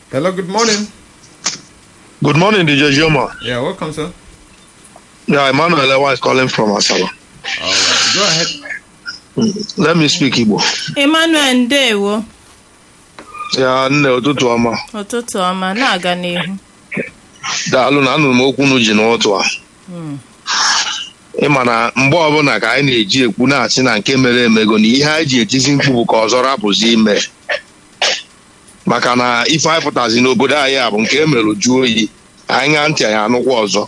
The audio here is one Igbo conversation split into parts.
Hello, good morning. Good morning, DJ Joma. Yeah, welcome, sir. Yeah, Emmanuel Ewa is calling from Asaba. All right, go ahead. Let me speak Igbo. emmanuel ndewo Ya nne ụtụtụ ọma. ụtụtụ ọma na-aga n'ihu Daalụ na anụrụ m okwu unu ji n'ụtụ a. Ịma na mgbe ọbụla ka anyị na-eji ekwu na-asị na nke mere emego na ihe anyị ji etizi mkpu bụ ka ọzọ rapụzi ime. Maka na ife anyị pụtazi n'obodo anyị a bụ nke emerụ juo oyi. Anyị ṅaa ntị anyị anụkwa ọzọ.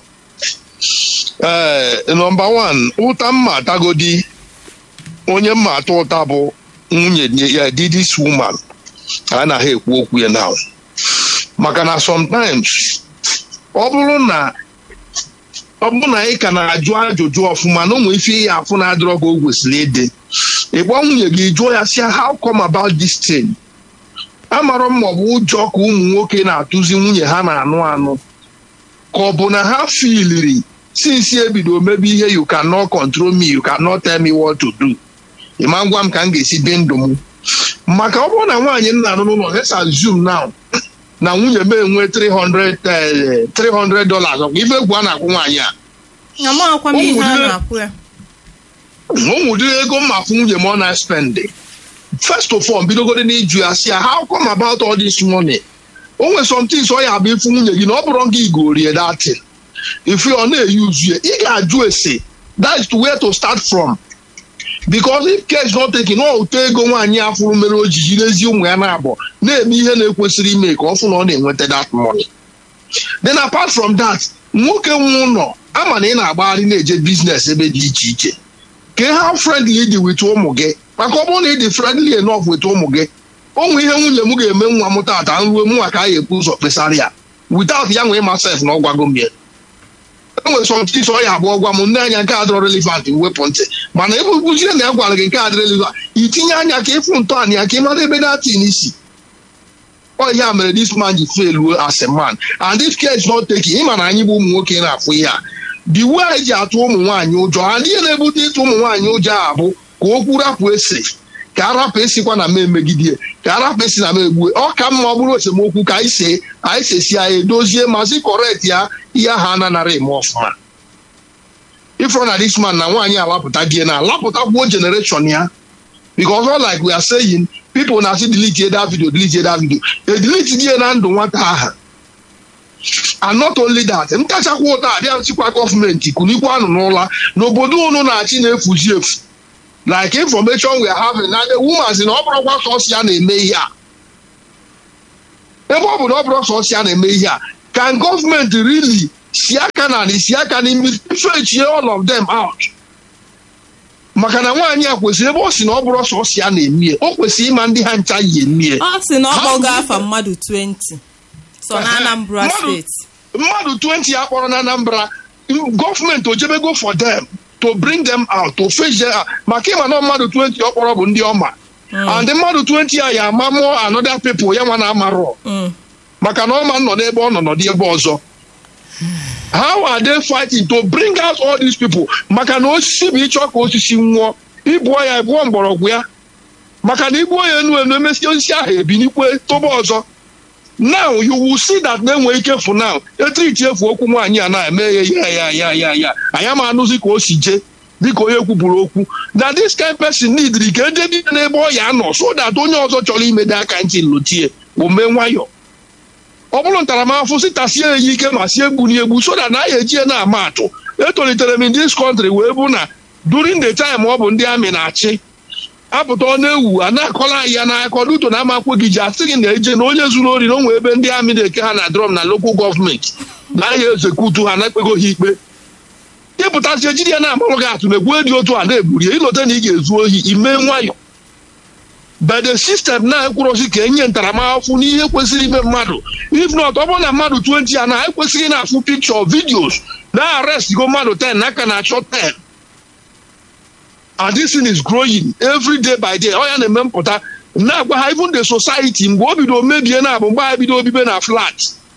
Ee, nọmba wan, ụta mma atagodi onye mma atụ ụta bụ nwunye ya di this woman a na ha ekwu okwu ya now maka na sometimes ọ bụrụ na ọ bụrụ na ị ka na-ajụ ajụjụ ọfụma na ụmụ ife ya afụ na-adịrọ ka o kwesịrị ịdị ịgba nwunye gị jụọ ya sị how come about this thing amarọ m ma ọ bụ ụjọ ka ụmụ nwoke na-atụzi nwunye ha na-anụ anụ ka ọ bụ na ha filiri since ebido mebe ihe you cannot control me you cannot tell me what to do ịma ngwa m ka m ga-esi dị ndụ m maka ọ bụrụ na nwaanyị nna anụ n'ụlọ let's assume now na nwunye m enwe 300 eh, 300 dollars ọkwa ife egwu a na-akwụ nwaanyị a amaghịkwa m ihe a Ụmụnne- na-akwụ ya ụmụdịrị ego mma fụ nwunye m ọ na-spend first of all bidogoro n'iju ya si ya how come about all this money o nwere some things ọ ya abụ ịfụ nwunye gị na ọ bụrụ gị igorie datin ife ọ na-eyuzu ya ị ga-ajụ ese that is where to start from because if care is not taken ọ ụtọ ego nwaanyị a fụrụ mere o ji jirezi ụmụ ya na-abụ na-eme ihe na-ekwesịrị ime ka ọ fụ na ọ na-enweta that money then apart from that nwoke nwe ụlọ ama na ị na-agbagharị na-eje biznes ebe dị iche iche ka how friendly dị with ụmụ gị maka ọ bụrụ na ị dị friendly enough with ụmụ gị ụmụ ihe nwunye m ga-eme nwa m tata nruo mụnwa ka a ga-ebu ụzọ kpesara ya without ya nwee masef na ọgwago m ya enwere sọmtis ọ ya abụọ gwa m nne anya nke adịrọ relevant wepụ ntị mana ebe ukwuzie na ya gwara gị nke adị relevant itinye anya ka ịfụ ntọala ya ka ị mara ebe datin isi ọ ihe a mere this man ji fail as a man and if care is not taken ịma na anyị bụ ụmụ nwoke na-afụ ihe a the way anyị ji atụ ụmụ nwaanyị ụjọ ha ihe na-ebute ịtụ ụmụ nwaanyị ụjọ a bụ ka okwu rapụ ese ka arapụ esikwa na m emegide ka arapụ esi na m egbue ọ ka mma ọ bụrụ esemokwu ka anyị see anyị sesi ya edozie ma sị kọrekt ya ihe ahụ ananara eme ọfụma ifro na this man na nwaanyị alapụta gị na alapụtakwuo generation ya because all like we are saying people na-asị delete that video delete that video e delete die na ndụ nwata aha and not only that ntachakwa ụta abịa nchịkwa gọọmenti kunikwa anụ n'ụla n'obodo unu na-achị na-efuzi efu like information we are having na the woman si na ọ bụrụkwa sọsọ ya na-eme ihe a ebe ọ bụ na ọ bụrụ sọsọ ya na-eme ihe a can gọọmenti really si aka na anị si aka n'imi fechie all of them out maka na nwaanyị a kwesịrị ebe ọ si na ọ bụrụ sọsọ ya na-emie o kwesịrị ịma ndị ha ncha yi emie ọ sị na ọ Ha kpọgo kwuru- afa mmadụ 20 so na anambra Mmadụ- steeti mmadụ 20 a kpọrọ na anambra gọọmenti ojebego for them to bring them out to face them out. maka ịma na mmadụ 20 ọ kpọrọ bụ ndị ọma and mmadụ 20 a ya ama mụọ another people ya nwa na amarọ Mm. maka na ọma nọ n'ebe ọ nọ nọdị ebe ọzọ how are they fighting to bring out all these people maka na osisi bụ ịchọ ka osisi nwụọ ịbụọ ya ịbụọ mgbọrọgwụ ya maka na igbuo ya enu enu emesi osisi ahụ ebinikwe tobe ọzọ now you will see that na-enwe ike fụ now etriti efu okwu nwaanyị a na-eme ya ya ya ya ya ya anyị ma anụzi ka o si jee dịka onye kwuburu okwu na this kind person need ka eje dị n'ebe ọ ya nọ so that onye ọzọ chọrọ imede aka ntị lotie o mee nwayọọ ọ bụrụ ntaramahụhụ si tasie ya ike ma sie egbu n'egbu so that na ya eji ya na-ama atụ etolitere m in this country wee bụ na during the time ọ bụ ndị amị na-achị apụta ọ na-ewu a na-akọla anyị ya n'aka duto na amakwo gị ji asị gị na eje na onye zuru ori na onwe ebe ndị amị na-eke ha na drum na lokal gọọmenti na ahịa ezekutu ha na-ekpego ha ikpe ịpụtasị ejiri ya na-amarụ gị atụ na-egwu dị otu a na-egburi ya ịlọta na ị ga-ezu ohi ime nwayọ but the system na-ekwurosi ka enye ntaramahụhụ n'ihe kwesịrị ime mmadụ if not ọ bụrụ na mmadụ 20 a na ekwesịghị na-afụ picture videos na arrest go mmadụ 10 n'aka na-achọ 10 and this thing is growing every day by day ọ ya na-eme mpụta na-agwa ha even the society mgbe o bido mebie na abụ mgbe ha bido obibe na flat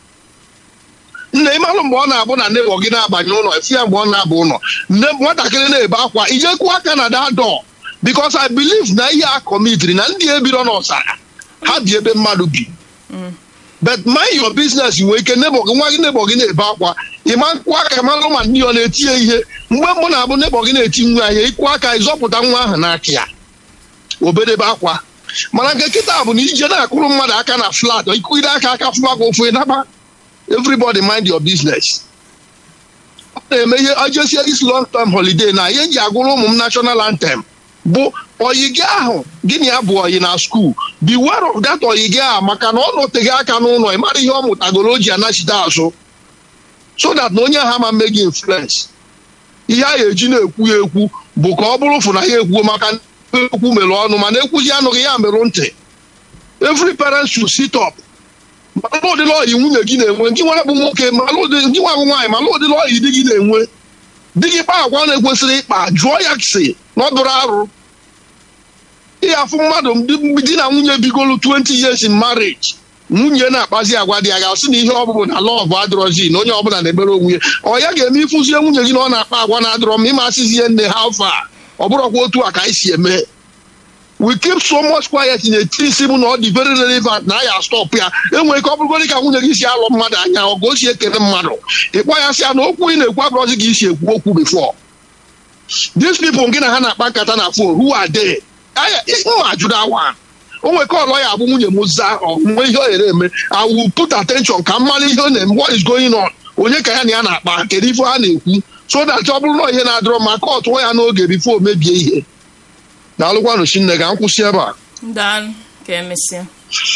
nna ịmalụ mgbe ọ na-abụ na nebo gị na-abanye ụlọ efi ya mgbe ọ na-abụ ụlọ nne nwatakịrị na-ebe akwa ijekwu aka na that door because I believe na ihe a kọmitiri na ndị ebiro n'ọsara ha bi ebe mmadụ bi but mind your business nwee ike nebo gị nwa gị nebo gị na-ebe akwa ịma nkwụ aka malụ ma ndị ọ na-eti ya ihe mgbe mbụ na-abụ nebo gị na-eti nwa ya ịkwụ aka ịzọpụta nwa ahụ n'aka ya obedebe akwa mana nke kịta bụ na ije na-akụrụ mmadụ aka na flat ikwugide aka aka fụwa ka ofu ịnaba everybody mind your business ọ na-eme ihe ojesie this long term holiday na ihe nji agụrụ ụmụ m national anthem bụ oyi gị ahụ gịnị ya bụ oyi na skuul beware of that oyi gị ahụ maka na ọ nọteghị aka n'ụlọ ị mara ihe ọ mụtagoro o ji anachite azụ so that na onye ha ma mme gị influence ihe a ga-eji na-ekwu ya ekwu bụ ka ọ bụrụ fụ na ya ekwuo maka na ekwu mere ọnụ mana ekwuzi anụghị ya merụ ntị every parent should sit up malụ ụdịrị ọyị nwunye gị na-enwe gị nwa bụ nwoke malụ ụdị gị nwa bụ nwaanyị malụ ụdịrị ọyị di gị na-enwe di gị kpa agwa na-ekwesịrị ịkpa jụọ ya si na ọ dụrụ arụ ihe afụ mmadụ ndị di na nwunye bigolu 20 years in marriage nwunye na-akpazi agwa dị ya ga-asị na ihe ọbụbụ na lọv adịrọzi na onye ọbụla na-emere onwe ya ọ ya ga-eme ịfụzie nwunye gị na ọ na-akpa agwa na-adịrọ ma ịma asịzi ihe nne ha fa ọ bụrụkwa otu a ka anyị si eme we keep so much quiet in etiri isi bụ na ọ dị very relevant na ya stop ya enwere ike ọ bụrụgodị ka nwunye gị si alụ mmadụ anya ọgụ o si ekele mmadụ ịkpọ ya sị ya na okwu ị na-ekwu abụrọzi gị isi ekwu okwu before these people gị na ha na-akpa nkata na phone who are they mma ajụrụ awa o nwere ka ọlọ ya abụ nwunye m zaa ọnwe ihe ọ ghere eme I will put attention ka m mara ihe ọ na-eme what is going on onye ka ya na ya na-akpa kedu ife ha na-ekwu so that ọ bụrụ na ihe na-adịrọ ma ka ọ tụọ ya n'oge bifo o mebie ihe daalụkwanụ chinne ka m kwụsị ebe a daalụ ka emesịa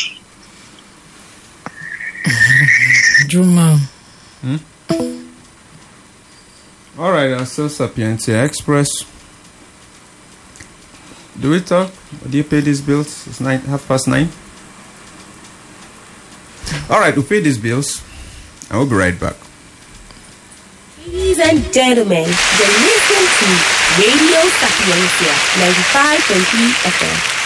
Juma. All right, uh, still Sapientia Express. Do we talk? Do you pay these bills? It's nine, half past nine. All right, we'll pay these bills, and we'll be right back. Ladies and gentlemen, you're listening to Radio Sapiencia 95.3 FM.